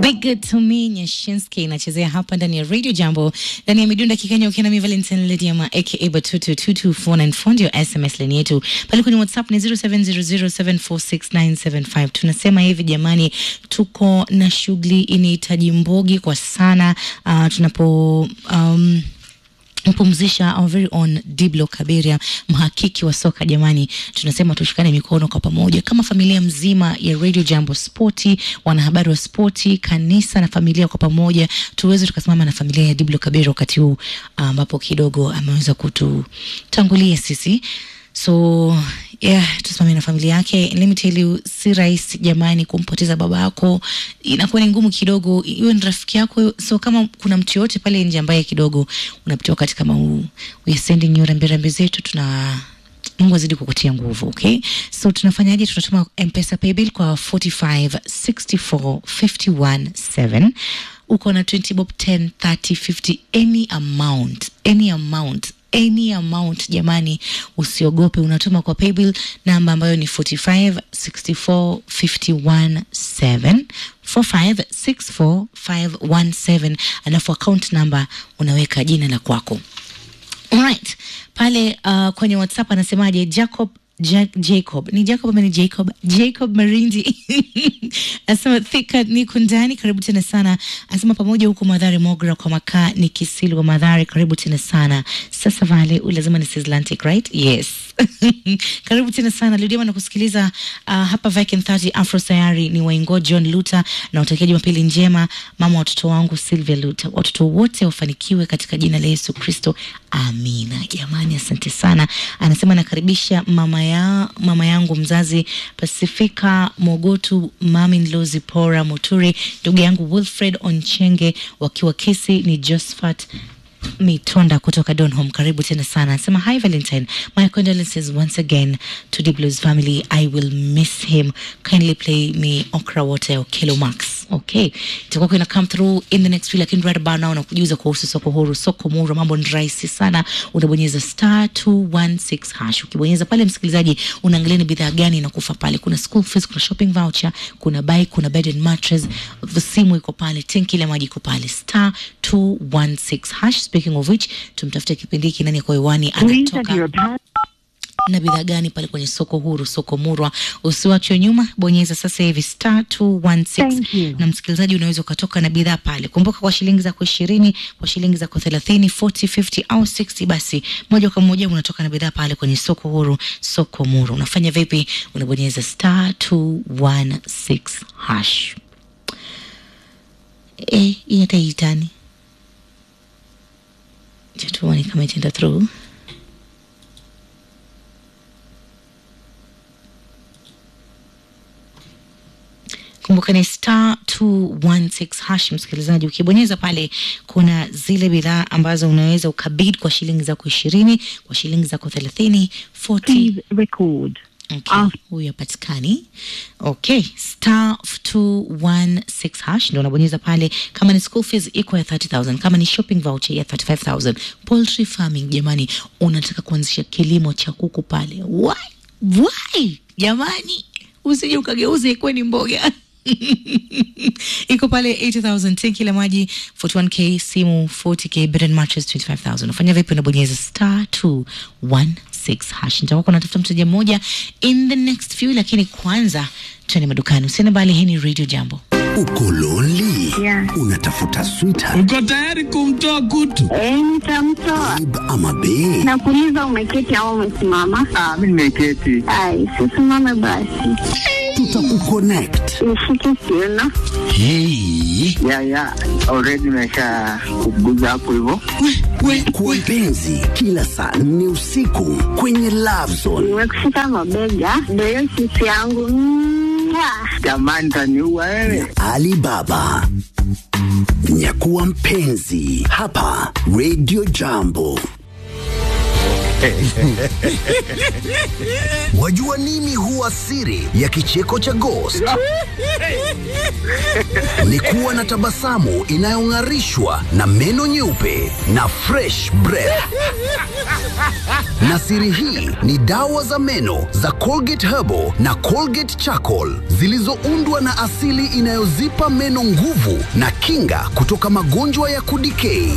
Big Good to Me Nyashinski inachezea hapa ndani ya Radio Jambo ndani ya midunda kikenya ukiwa na mi Valentine Lydiama aka Batutu 22494 ndio SMS line yetu pale kwenye WhatsApp ni 0700746975 tunasema hivi jamani tuko na shughuli inahitaji mbogi kwa sana uh, tunapo um, mpumzisha our very own Diblo Kaberia, mhakiki wa soka. Jamani, tunasema tushikane mikono kwa pamoja kama familia mzima ya Radio Jambo Spoti, wanahabari wa spoti, kanisa na familia kwa pamoja, tuweze tukasimama na familia ya Diblo Kaberia wakati huu ambapo kidogo ameweza kututangulia sisi so yeah, tusimame na familia yake. Let me tell you, si rahisi jamani kumpoteza baba yako, inakuwa ni ngumu kidogo, iwe ni rafiki yako. So kama kuna mtu yoyote pale nje ambaye kidogo unapitia wakati kama huu, we are sending you rambirambi zetu, tuna Mungu azidi kukutia nguvu, okay? So tunafanyaje? Tunatuma M-Pesa paybill kwa 45 64 51 7 uko na 20 bob 10 30 50 any amount any amount any amount jamani, usiogope, unatuma kwa paybill namba ambayo ni 45 64 51 7 4564517 alafu account number unaweka jina la kwako. Alright. Pale uh, kwenye WhatsApp anasemaje Jacob Ja Jacob ni Jacob ama ni Jacob? Jacob Marindi anasema thika niko ndani, karibu tena sana. Anasema pamoja huko Madhare Mogra kwa makaa ni Kisilu wa Madhare, karibu tena sana. Sasa vale u lazima ni Atlantic right? Yes. karibu tena sana Lidia na kusikiliza uh, hapa Viking 30 Afro Sayari ni Waingo John Luta na utakia Jumapili njema mama watoto wangu Sylvia Luta, watoto wote wafanikiwe katika jina la Yesu Kristo, amina. Jamani, asante sana. Anasema nakaribisha mama ya mama yangu mzazi Pasifika Mogotu, mami Nlozi Pora Muturi, ndugu yangu Wilfred Onchenge wakiwa Kisi, ni Josephat Mitonda kutoka Donholm, karibu tena sana. Anasema hi Valentine, my condolences once again to Diblo's family. I will miss him. Kindly play me Okra Water Kilo Max. Okay, itakuwa ina come through in the next few, lakini right about now nakujuza kuhusu soko huru, soko muru. Mambo ni rahisi sana, unabonyeza star 216 hash. Ukibonyeza pale, msikilizaji, unaangalia ni bidhaa gani inakufa pale. Kuna school fees, kuna shopping voucher, kuna bike, kuna bed and mattress, simu iko pale, tenki la maji iko pale, star 216 hash. Speaking of which, tumtafuta kipindi hiki nani kwa hewani anatoka na bidhaa gani pale kwenye soko huru, soko murwa. Usiwachwe nyuma, bonyeza sasa hivi star 216 na msikilizaji, unaweza ukatoka na bidhaa pale. Kumbuka, kwa shilingi zako ishirini, kwa shilingi zako thelathini, 40, 50 au 60, basi moja kwa moja unatoka na bidhaa pale kwenye soko huru, soko murwa. Unafanya vipi? Unabonyeza star 216 hash. Eh, hii hata itani tuone kama itaenda through. Kumbuka ni star 216 hash, msikilizaji. Ukibonyeza pale, kuna zile bidhaa ambazo unaweza ukabid kwa shilingi zako ishirini, kwa shilingi zako thelathini, 40 record. Okay, huyu hapatikani. Okay, star 216 hash ndio unabonyeza pale. Kama ni school fees iko ya 30000, kama ni shopping voucher ya 35000. Poultry farming, jamani, unataka kuanzisha kilimo cha kuku pale, why why jamani, usije ukageuza ikuwe ni mboga iko pale 80000 tenki la maji 41k simu 40k bed and mattress 25000 unafanya vipi unabonyeza star 216 hash nitakuwa kuna tafuta mteja mmoja in the next few lakini kwanza twende madukani usiende mbali hii ni radio jambo Uko lonely? Yeah. Unatafuta sweetheart Uko tayari kumtoa kutu? Eh, nitamtoa. babe ama bae? Nakuuliza umeketi au umesimama? Ah, mimi nimeketi. Ai, sisimame basi. Tutakuconnect. Nishike kiuno. Hey. Ya ya, already nimesha kuguza hapo hivyo. Kwa mpenzi, kila saa nne usiku kwenye Love Zone. Nimekushika mabega. Ndio hiyo sisi yangu. Mwah. Jamani, taniua wewe. Alibaba. Nyakuwa mpenzi hapa Radio Jambo. Wajua nini huwa siri ya kicheko cha Ghost? Ni kuwa na tabasamu inayong'arishwa na meno nyeupe na fresh breath. na siri hii ni dawa za meno za Colgate Herbal na Colgate Charcoal zilizoundwa na asili inayozipa meno nguvu na kinga kutoka magonjwa ya kudikei.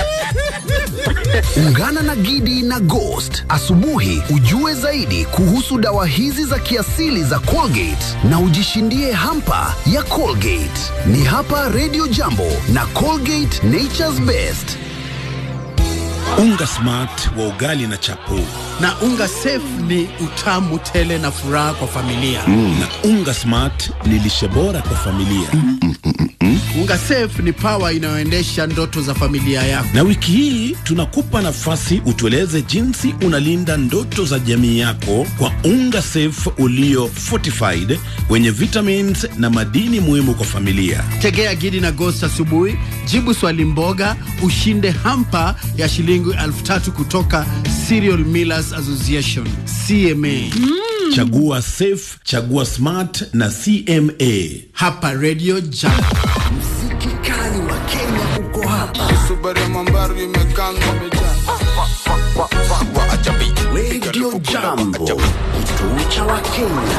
Ungana na Gidi na Ghost asubuhi ujue zaidi kuhusu dawa hizi za kiasili za Colgate na ujishindie hampa ya Colgate. Ni hapa Radio Jambo na Colgate Nature's Best. Unga smart wa ugali na chapo na unga safe ni utamu tele na furaha kwa familia. na unga smart ni lishe bora kwa familia. Unga safe ni pawa inayoendesha ndoto za familia yako. Na wiki hii tunakupa nafasi utueleze jinsi unalinda ndoto za jamii yako kwa unga safe ulio fortified wenye vitamins na madini muhimu kwa familia. Tegea Gidi na Ghost asubuhi, jibu swali mboga, ushinde hampa ya shilingi elfu tatu kutoka Cereal Millers Association CMA. Chagua safe, chagua smart na CMA. Hapa Radio Jam. Mziki kali wa Kenya uko hapa. Subaru ya mambaru imekanga imejaa. Radio Jambo, kituo cha Wakenya.